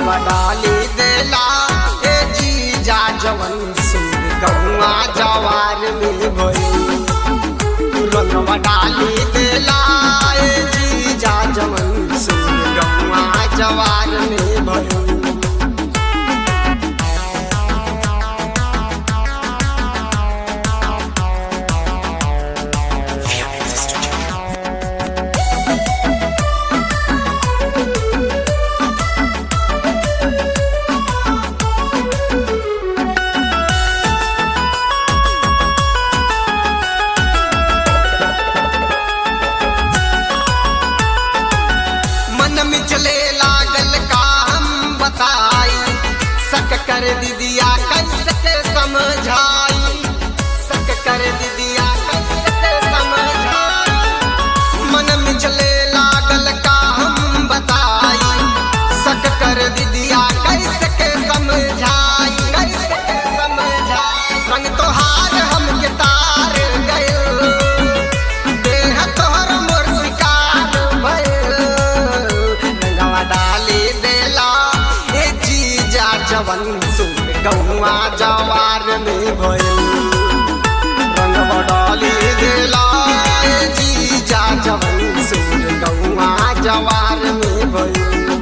रंगवा डाली देला ए जीजा जवन सुन गौआ जवार में भइल रंगवा डाली देला ए जीजा जवन सुन गौआ जवार में भइल मन में चले लागल का हम बताई सक कर दीदिया कैसे के समझाई सक कर दीदिया कैसे के समझाई मन में चले लागल का हम बताई सक कर दीदिया कैसे के समझाई कैसे के समझाई रंग तोहार हम के तार गइल देह तोहर मोर शिकार भइल रंगवा डाली देला ए जीजा जवन सुन गौआ जवार में भइल रंगवा डाली देला ए जीजा जवन सुन गौआ जवार में भइल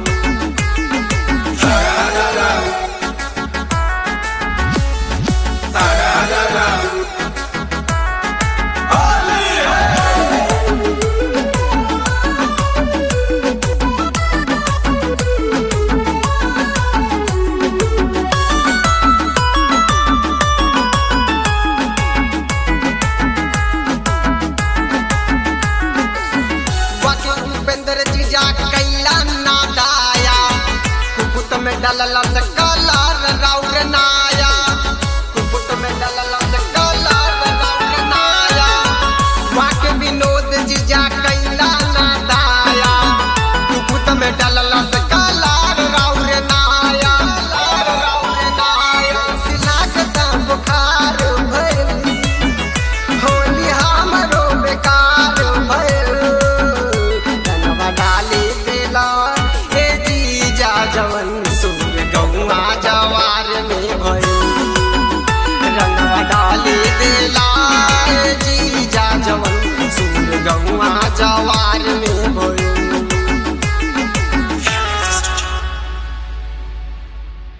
बाकी उपेंद्र जीजा कैला ना दाया कुकुत में डलला से कलर राउर नाया कुकुत में डलला से कलर राउर नाया बाकी विनोद जीजा कैला ना दाया कुकुत में डलला से कलर राउर नाया कलर राउर नाया सिलाक दा बुखार भइल होली हमरो बेकार भइल रंगवा डाली देला ए जीजा जवन सुर गौआ जवार में भइल रंगवा डाली देला ए जीजा जवन सुर गौआ जवार